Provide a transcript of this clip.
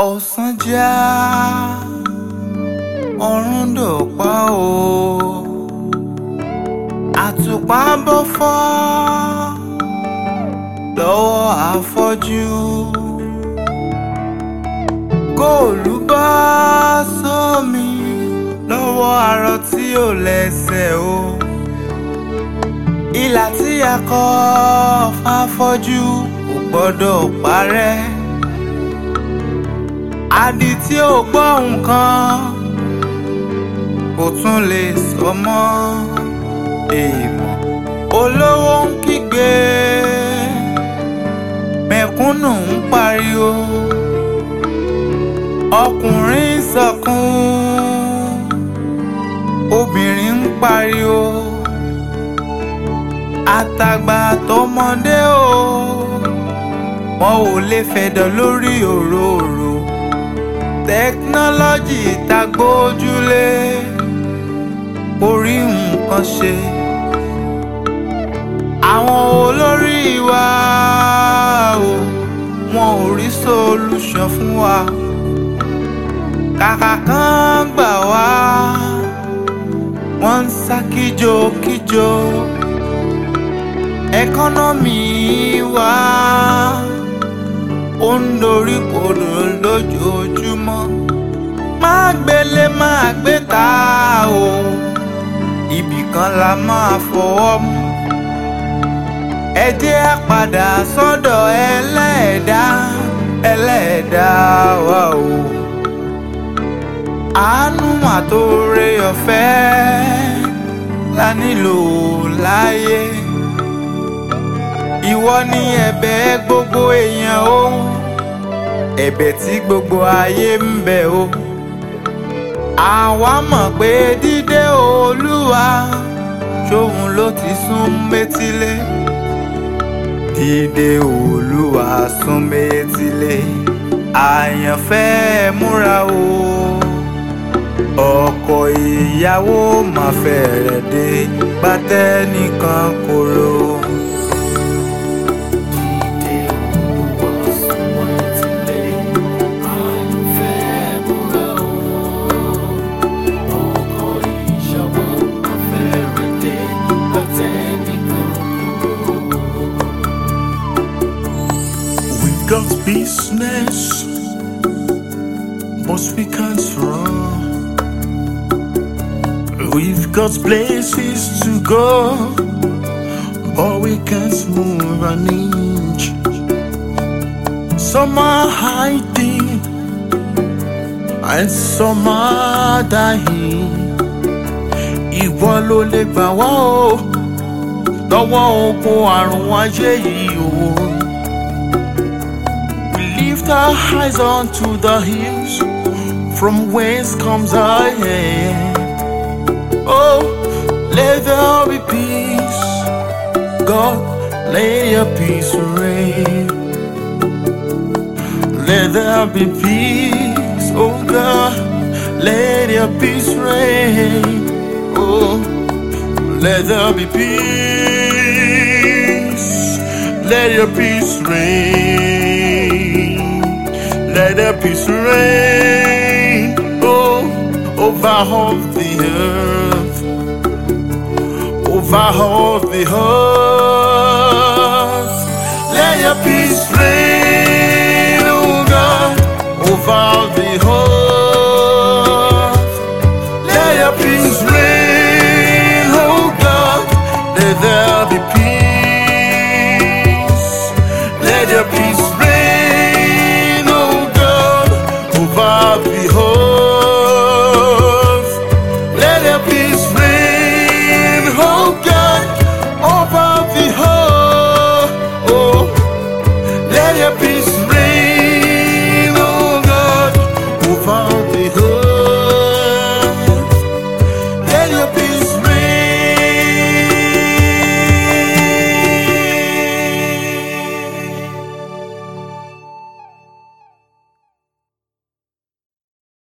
ọ̀sán já ọ̀run dọ̀pá o àtùpà bọ́ fọ́ lọ́wọ́ afọ́jú góòlù bọ́ sómi lọ́wọ́ arọ tí ò lẹ́sẹ̀ o ìlà tí a kọ fáfọ́jú kò gbọ́dọ̀ parẹ́ adi tí ò gbọ́ nǹkan kò tún lè sọ mọ́ èèmọ̀ olówó ń kígbe mẹ̀kúnnù ń pariwo ọkùnrin ń sọkún obìnrin ń pariwo àtàgbà tọmọdé o wọn ò lè fẹ̀dọ̀ lórí òróró tẹkinọ́lọ́jì tá gbójúlé orí nǹkan ṣe àwọn olórí wa o wọn ò rí solution fún wa kàkà kan gbà wá wọ́n ń sá kíjokíjo ẹkọ́nọ́mì wa ó ń dorí kodò lójoojúmọ́ má gbélé má gbé ta o ibì kan la máa fọwọ́ mú ẹ jẹ́ á padà sọ́dọ̀ ẹlẹ́ẹ̀dá ẹlẹ́ẹ̀dá wa o àánú àtòrè ọ̀fẹ́ la nílò láyé ìwọ ni ẹ̀bẹ̀ gbogbo èèyàn o ẹ̀bẹ̀ tí gbogbo ayé ń bẹ̀ o àwa mọ̀ pé dídé olúwa ṣóun ló ti sún métílé dídé olúwa sún métílé àyànfẹ́ múra o ọkọ ìyàwó máa fẹ́rẹ̀ dé pátẹ́ nìkan kóró. We've got business, but we can't run. We've got places to go, but we can't move an inch. Some are hiding, and some are dying. Ìwọ ló lè gbà wá o, lọ́wọ́ ogun àrùn ayé yìí o. We lift our eyes onto the hills from whence comes our help. Oh, let there be peace. God, let your peace reign. Let there be peace. Oh God, let your peace reign. Oh, let there be peace. Let your peace reign. Let your peace reign. Oh, over all the earth. Over all the earth. Let your peace reign, oh God, over all the earth. Let your peace reign, oh God. Let there be peace. Let your peace reign, oh God, over the earth. Let your peace reign, oh God, over the earth. Oh, let your peace